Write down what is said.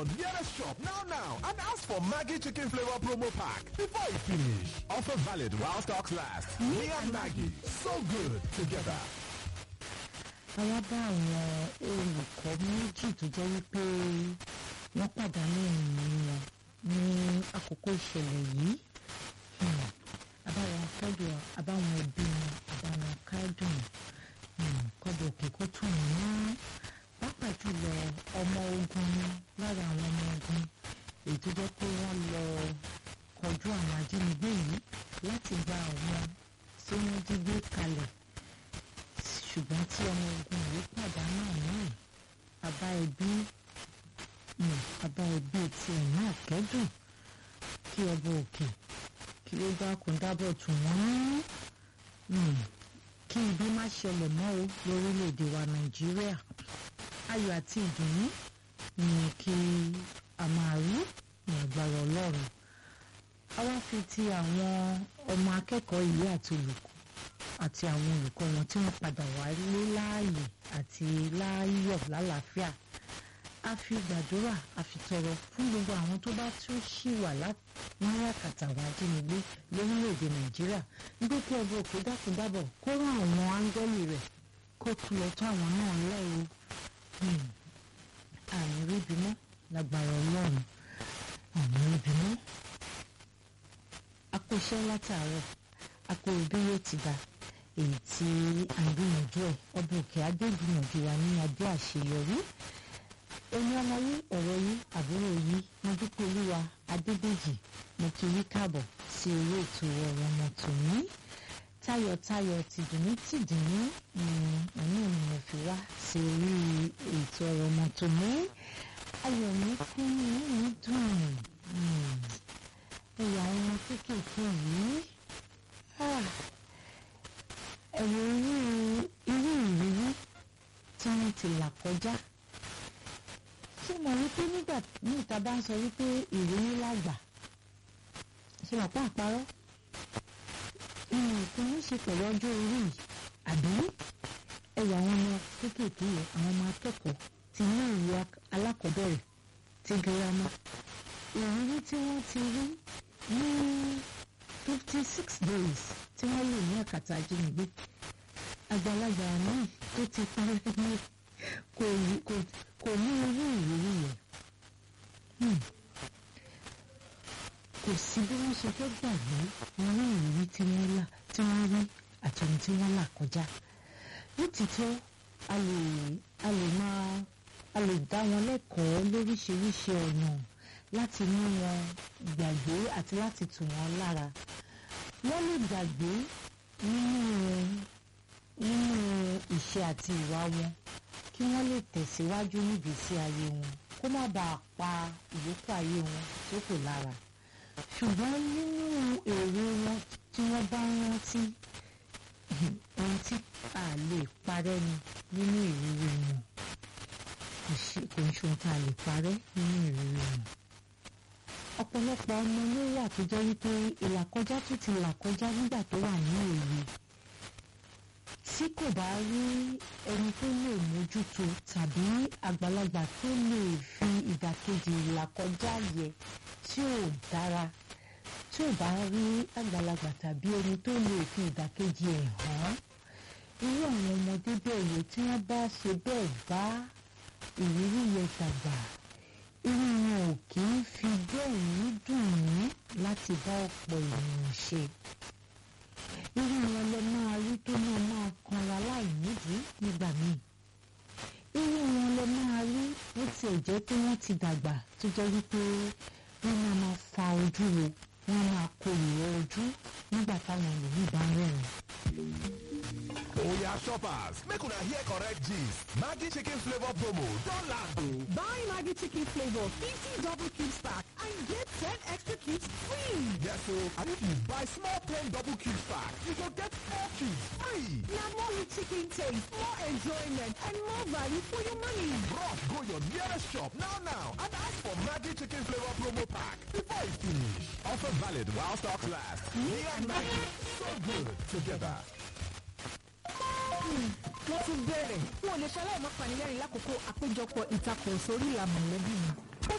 your nearest shop now now and ask for Maggie Chicken Flavor Promo Pack before it finish. Offer valid while stocks last. Me and Maggie, so good together. àwa bá àwọn olùkọ́ méjì tó jẹ́ wípé wọ́n pàdánù ẹ̀mí wọn ní àkókò ìṣẹ̀lẹ̀ yìí Hmm. àbáwọn kẹ́dùn àbáwọn ẹbí wọn àbáwọn kẹ́dùn Hmm. kọ́dọ̀ òkè kó tù wọ́n ná pàápàá jùlọ ọmọ ogun ni lára àwọn ọmọ ogun èyí tó jẹ́ pé wọ́n lọ kọjú àwọn ajínigbé yìí láti gba àwọn tí wọ́n jí gbé kalẹ̀ ṣùgbọ́n tí ọmọ ogun yìí pàdánù náà bàbá ẹbí um, bàbá ẹbí tiẹ̀ náà kẹ́dùn kí ọba òkè kí ó dákun dábọ̀ tù wọ́n um, kí ibi má ṣẹlẹ̀ mọ́ o lórílẹ̀‐èdè wa nàìjíríà ayọ̀ àti ìdùnnú ni kí a máa rí ní agbára ọlọ́run a wá fi ti àwọn ọmọ akẹ́kọ̀ọ́ yìí àti olùkọ́ àti àwọn olùkọ́ wọn tí wọ́n padà wálé láàyè àti láàyọ̀ lálàáfíà a fi gbàdúrà a fi tọrọ fún gbogbo àwọn tó bá tún ṣì wà ní àkàtà àwọn ajínigbé lórílẹ̀‐èdè nàìjíríà nígbà kí ọba òkè dákúndábọ̀ kó rán àwọn áńgẹ́lì rẹ̀ kó tún lọ tó àwọn náà lẹ́rù àmì ríbi mọ́ lágbára ọlọ́run àmì ríbi mọ́ a kó iṣẹ́ látàárọ̀ a kó bí yóò ti dá èyí tí à ń gbìyànjú ẹ̀ ọba òkè adé gbìyànjú wa ní adé àṣeyọrí ẹni ọmọ yìí ọ̀rọ̀ yìí àbúrò yìí mo dúpẹ́ olúwa adédèjì mo kí yí káàbọ̀ sí orí ètò ọ̀rọ̀ ọmọ tòní tayọ̀tayọ̀ tìdùnnú tìdùnnú òun ni mo fi wá sí orí ètò ọ̀rọ̀ ọmọ tòní ayọ̀ mi kún inú mi dùn ẹ̀yà àwọn ọmọ kéékèèké yìí ẹ̀rọ irú irú ìrírí tí wọ́n ti là kọjá ṣé mo rí pé nígbà ní ìta bá ń sọ wípé ìrírí làgbà ṣe wà pa àparọ́ nǹkan ní ṣe pẹ̀lú ọjọ́ orí yìí àbí ẹ̀yà àwọn ọmọ kéékèèké yẹn àwọn ọmọ akẹ́kọ̀ọ́ ti ní ìwé alákọ̀ọ́bẹ̀rẹ̀ ti girama ìrírí tí wọ́n ti rí ní fifty six days tí wọ́n lò ní àkàtà ajínigbé àgbàlagbà náà tó ti parí ní kò kò ní irú ìrírí yẹn kò sí bí wọ́n ṣe fẹ́ gbàgbé irú ìrírí tí wọ́n là tí wọ́n rí àti ohun tí wọ́n là kọjá nítìtọ́ a lè a lè máa a lè dá wọn lẹ́kọ̀ọ́ lóríṣiríṣi ọ̀nà láti mú wọn gbàgbé àti láti tù wọ́n lára wọ́n lè gbàgbé nínú nínú ìṣe àti ìwà wọn kí wọ́n lè tẹ̀síwájú nígbésí ayé wọn kó má bàa pa ìyókù ayé wọn tó kù lára ṣùgbọ́n nínú èrè wọn tí wọ́n bá rántí ohun tí a lè parẹ́ ni nínú ìrírí wọn kò ń ṣe ohun tí a lè parẹ́ nínú ìrírí wọn ọ̀pọ̀lọpọ̀ ọmọ ló wà tó jẹ́ wípé ìlàkọjá tó ti là kọjá nígbà tó wà ní òye tí kò bá rí ẹni tó lè mójútó tàbí àgbàlagbà tó lè fi ìdàkejì ìlàkọjá yẹ tí ò dára tí ò bá rí àgbàlagbà tàbí ẹni tó lè fi ìdàkejì ẹ̀ hàn irú àwọn ọmọdé bẹ́ẹ̀ yẹ tí wọ́n bá ṣe bẹ́ẹ̀ bá ìrírí yẹn dàgbà irú wọn ò kì í fi bẹ́ẹ̀ ní dùn láti bá ọ̀pọ̀ ènìyàn ṣe irú wọn lè máa rí tó náà máa kanra láì nídìí nígbà míì irú wọn lè máa rí bó tiẹ̀ jẹ́ pé wọ́n ti dàgbà tó jẹ́ wípé wọ́n máa máa fa ojú wo wọ́n máa kó ìrọ̀ ojú nígbà táwọn ẹlòmíì bá ń rẹ́rìn. Oya shoppers, make una hear correct gist. Maggie chicken flavor promo don land o. Buy Maggie chicken flavor 50 double cubes pack and get 10 extra cubes free. Yes o, and if you buy small plain double cubes pack, you go get 4 cubes free. Na more rich chicken taste, more enjoyment and more value for your money. Rush go your nearest shop now now and ask for Maggie chicken flavor promo pack before e finish. Offer valid while stocks last. Me and Maggie, so good together. wọ́n tún bẹ̀rẹ̀ wọn ò lè ṣaláì má panilẹ́rìn lákòókò àpéjọpọ̀ ìtakùn sórí ìlà mọ̀lẹ́bí mi